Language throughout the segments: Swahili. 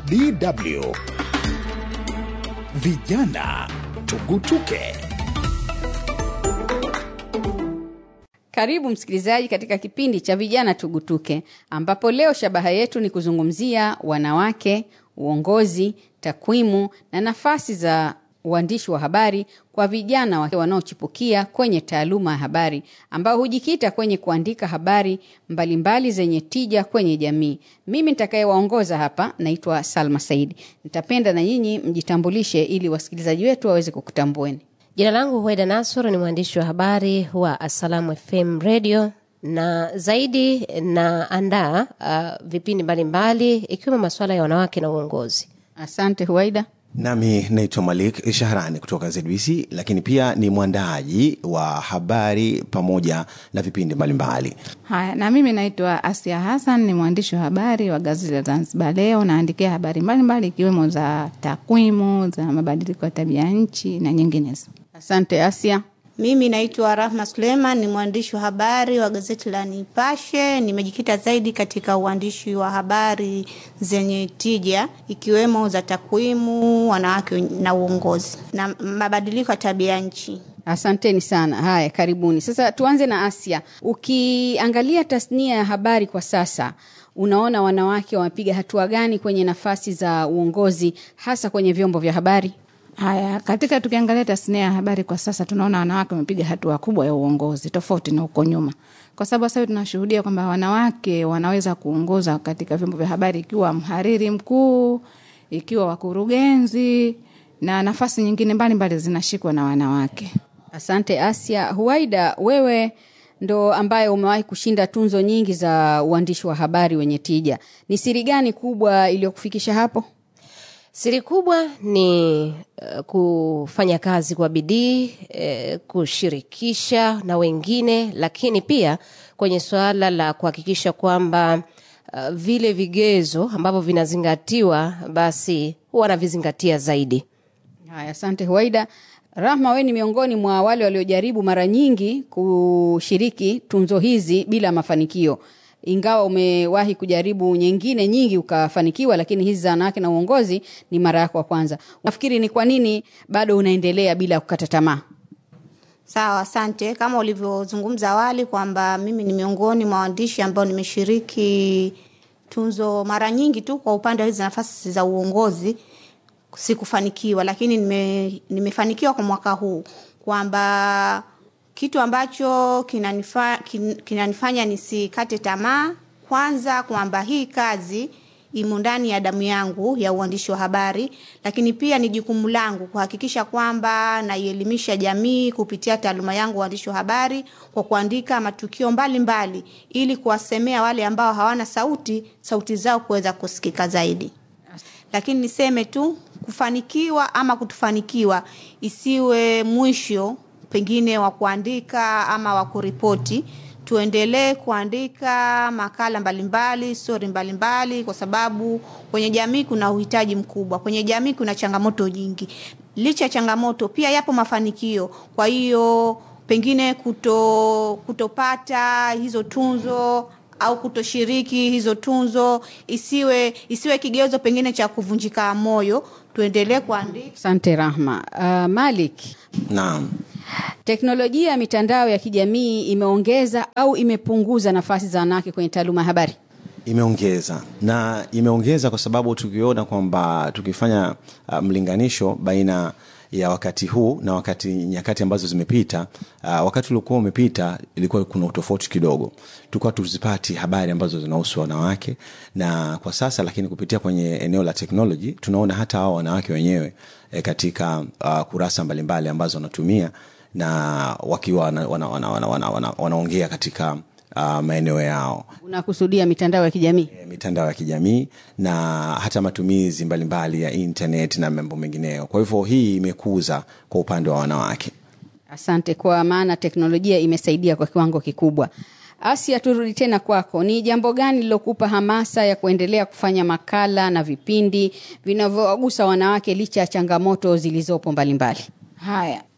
DW Vijana Tugutuke. Karibu msikilizaji katika kipindi cha Vijana Tugutuke, ambapo leo shabaha yetu ni kuzungumzia wanawake, uongozi, takwimu na nafasi za uandishi wa habari kwa vijana wa- wanaochipukia kwenye taaluma ya habari ambao hujikita kwenye kuandika habari mbalimbali zenye tija kwenye jamii. Mimi nitakayewaongoza hapa naitwa Salma Saidi. Nitapenda na nyinyi mjitambulishe ili wasikilizaji wetu waweze kukutambueni. Jina langu Hueda Nasur, ni mwandishi wa habari wa Assalamu FM Radio na zaidi naandaa uh, vipindi mbalimbali ikiwemo masuala ya wanawake na uongozi. Asante Huaida. Nami naitwa Malik Shahrani kutoka ZBC, lakini pia ni mwandaaji wa habari pamoja na vipindi mbalimbali. Haya, na mimi naitwa Asia Hassan, ni mwandishi wa habari wa gazeti la Zanzibar Leo. Naandikia habari mbalimbali ikiwemo za takwimu, za mabadiliko ya tabia nchi na nyinginezo. Asante Asia. Mimi naitwa Rahma Suleiman, ni mwandishi wa habari wa gazeti la Nipashe. Nimejikita zaidi katika uandishi wa habari zenye tija ikiwemo za takwimu, wanawake na uongozi na mabadiliko ya tabia nchi. Asanteni sana. Haya, karibuni. Sasa tuanze na Asia. Ukiangalia tasnia ya habari kwa sasa, unaona wanawake wamepiga hatua gani kwenye nafasi za uongozi, hasa kwenye vyombo vya habari? Haya, katika tukiangalia tasnia ya habari kwa sasa, tunaona wanawake wamepiga hatua kubwa ya uongozi tofauti na huko nyuma, kwa sababu sasa hivi tunashuhudia kwamba wanawake wanaweza kuongoza katika vyombo vya habari, ikiwa mhariri mkuu, ikiwa wakurugenzi na nafasi nyingine mbalimbali zinashikwa na wanawake. Asante Asia. Huwaida, wewe ndo ambaye umewahi kushinda tunzo nyingi za uandishi wa habari wenye tija. Ni siri gani kubwa iliyokufikisha hapo? Siri kubwa ni uh, kufanya kazi kwa bidii uh, kushirikisha na wengine, lakini pia kwenye suala la kuhakikisha kwamba uh, vile vigezo ambavyo vinazingatiwa basi huwa wanavizingatia zaidi. Haya, asante Huwaida. Rahma, wewe ni miongoni mwa wale waliojaribu mara nyingi kushiriki tunzo hizi bila mafanikio, ingawa umewahi kujaribu nyingine nyingi ukafanikiwa, lakini hizi za wanawake na uongozi ni mara yako ya kwanza. Nafikiri ni kwa nini bado unaendelea bila kukata tamaa? Sawa, asante. Kama ulivyozungumza awali kwamba mimi ni miongoni mwa waandishi ambao nimeshiriki tunzo mara nyingi tu kwa upande wa hizi nafasi za uongozi sikufanikiwa, lakini nime, nimefanikiwa kwa mwaka huu kwamba kitu ambacho kinanifa, kin, kinanifanya nisikate tamaa, kwanza kwamba hii kazi imo ndani ya damu yangu ya uandishi wa habari, lakini pia ni jukumu langu kuhakikisha kwamba naielimisha jamii kupitia taaluma yangu uandishi wa habari kwa kuandika matukio mbalimbali mbali, ili kuwasemea wale ambao hawana sauti, sauti zao kuweza kusikika zaidi. Lakini niseme tu kufanikiwa ama kutofanikiwa isiwe mwisho pengine wa kuandika ama wa kuripoti tuendelee kuandika makala mbalimbali stori mbalimbali kwa sababu kwenye jamii kuna uhitaji mkubwa kwenye jamii kuna changamoto nyingi licha ya changamoto pia yapo mafanikio kwa hiyo pengine kuto kutopata hizo tunzo au kutoshiriki hizo tunzo isiwe isiwe kigezo pengine cha kuvunjika moyo tuendelee kuandika Asante Rahma. Uh, Malik, Naam. teknolojia ya mitandao ya kijamii imeongeza au imepunguza nafasi za wanawake kwenye taaluma ya habari? Imeongeza na imeongeza kwa sababu tukiona kwamba tukifanya uh, mlinganisho baina ya wakati huu na wakati nyakati ambazo zimepita uh, wakati uliokuwa umepita ilikuwa kuna utofauti kidogo tulikuwa tuzipati habari ambazo zinahusu wanawake na kwa sasa lakini kupitia kwenye eneo la teknoloji tunaona hata hao wanawake wenyewe eh, katika uh, kurasa mbalimbali ambazo wanatumia na wakiwa wanaongea wana, wana, wana, wana, wana, wanaongea katika uh, maeneo yao Unakusudia mitandao ya kijamii? eh, mitandao ya kijamii na hata matumizi mbalimbali ya internet na mambo mengineyo kwa hivyo hii imekuza kwa upande wa wanawake Asante, kwa maana teknolojia imesaidia kwa kiwango kikubwa. Asia, turudi tena kwako. Ni jambo gani lilokupa hamasa ya kuendelea kufanya makala na vipindi vinavyowagusa wanawake licha ya changamoto zilizopo mbalimbali? Haya,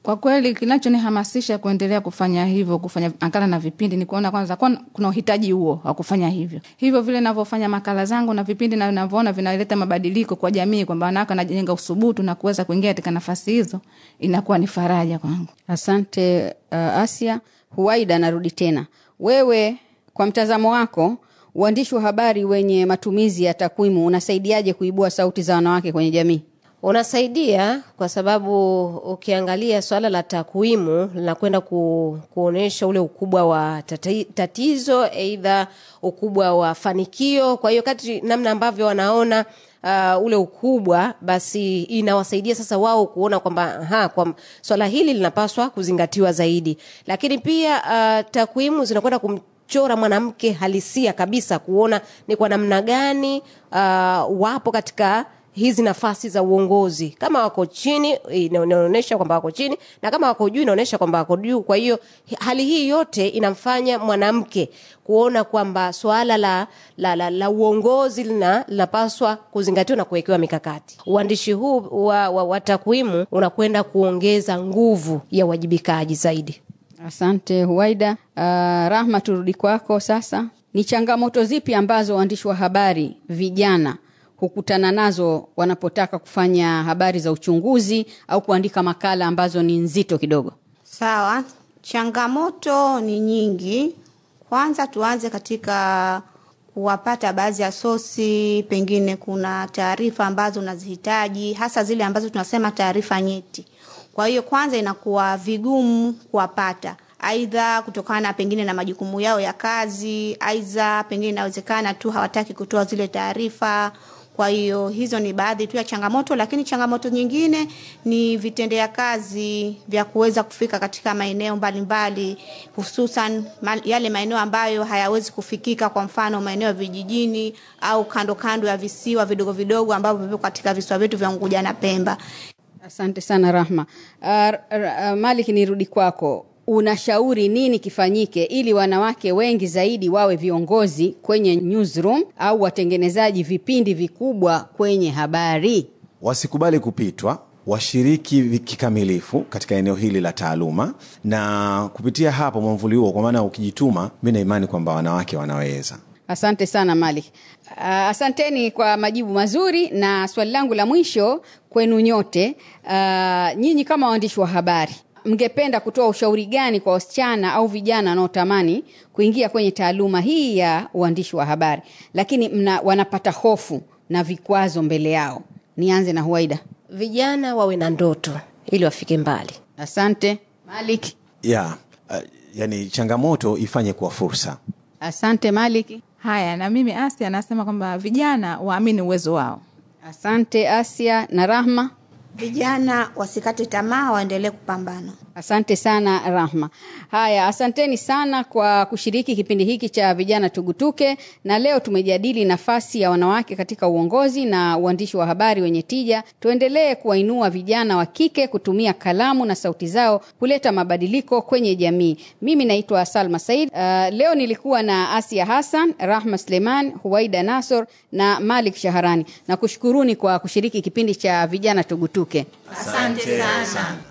Kwa kweli kinachonihamasisha kuendelea kufanya hivyo, kufanya makala na vipindi ni kuona kwanza kwa kuna uhitaji huo wa kufanya hivyo. Hivyo vile navyofanya makala zangu na vipindi na navyoona vinaleta mabadiliko kwa jamii, kwamba wanawake wanajenga usubutu na kuweza kuingia katika nafasi hizo, inakuwa ni faraja kwangu. Asante uh, Asia. Huwaida, narudi tena, wewe kwa mtazamo wako, uandishi wa habari wenye matumizi ya takwimu unasaidiaje kuibua sauti za wanawake kwenye jamii? unasaidia kwa sababu ukiangalia swala la takwimu linakwenda ku, kuonyesha ule ukubwa wa tati, tatizo aidha ukubwa wa fanikio kwa hiyo kati namna ambavyo wanaona uh, ule ukubwa basi inawasaidia sasa wao kuona kwamba aha, kwa swala hili linapaswa kuzingatiwa zaidi lakini pia uh, takwimu zinakwenda kum chora mwanamke halisia kabisa kuona ni kwa namna gani uh, wapo katika hizi nafasi za uongozi kama wako chini ina- inaonyesha kwamba wako chini na kama wako juu inaonyesha kwamba wako juu kwa hiyo hi- hali hii yote inamfanya mwanamke kuona kwamba swala la, la, la, la uongozi lina- linapaswa kuzingatiwa na kuwekewa mikakati uandishi huu wa, wa, wa takwimu unakwenda kuongeza nguvu ya uwajibikaji zaidi Asante Huwaida. Uh, Rahma, turudi kwako sasa. Ni changamoto zipi ambazo waandishi wa habari vijana hukutana nazo wanapotaka kufanya habari za uchunguzi au kuandika makala ambazo ni nzito kidogo? Sawa, changamoto ni nyingi. Kwanza tuanze katika kuwapata baadhi ya sosi, pengine kuna taarifa ambazo unazihitaji, hasa zile ambazo tunasema taarifa nyeti. Kwa hiyo kwanza inakuwa vigumu kuwapata, aidha kutokana pengine na majukumu yao ya kazi, aidha pengine inawezekana tu hawataki kutoa zile taarifa kwa hiyo hizo ni baadhi tu ya changamoto, lakini changamoto nyingine ni vitendea kazi vya kuweza kufika katika maeneo mbalimbali, hususan ma- yale maeneo ambayo hayawezi kufikika, kwa mfano maeneo ya vijijini au kando kando ya visiwa vidogo vidogo ambavyo vipo katika visiwa vyetu vya Unguja na Pemba. Asante sana Rahma. Uh, r- r- uh, Malik, nirudi kwako. Unashauri nini kifanyike ili wanawake wengi zaidi wawe viongozi kwenye newsroom au watengenezaji vipindi vikubwa kwenye habari? wasikubali kupitwa washiriki vi- kikamilifu katika eneo hili la taaluma na kupitia hapo mwamvuli huo kwa maana ukijituma mi na imani kwamba wanawake wanaweza Asante sana Malik. Uh, asanteni kwa majibu mazuri, na swali langu la mwisho kwenu nyote, uh, nyinyi kama waandishi wa habari, mngependa kutoa ushauri gani kwa wasichana au vijana wanaotamani kuingia kwenye taaluma hii ya uandishi wa habari, lakini mna, wanapata hofu na vikwazo mbele yao? Nianze na Huwaida. vijana wawe na ndoto ili wafike mbali Asante Malik. ya uh, yani changamoto ifanye kuwa fursa Asante Malik. Haya, na mimi Asia anasema kwamba vijana waamini uwezo wao. Asante Asia na Rahma. Vijana wasikate tamaa, waendelee kupambana. Asante sana Rahma. Haya, asanteni sana kwa kushiriki kipindi hiki cha vijana tugutuke, na leo tumejadili nafasi ya wanawake katika uongozi na uandishi wa habari wenye tija. Tuendelee kuwainua vijana wa kike kutumia kalamu na sauti zao kuleta mabadiliko kwenye jamii. Mimi naitwa Salma Said. Uh, leo nilikuwa na Asia Hassan, Rahma Suleiman, Huwaida Nasor na Malik Shaharani. Na kushukuruni kwa kushiriki kipindi cha vijana tugutuke. Asante sana.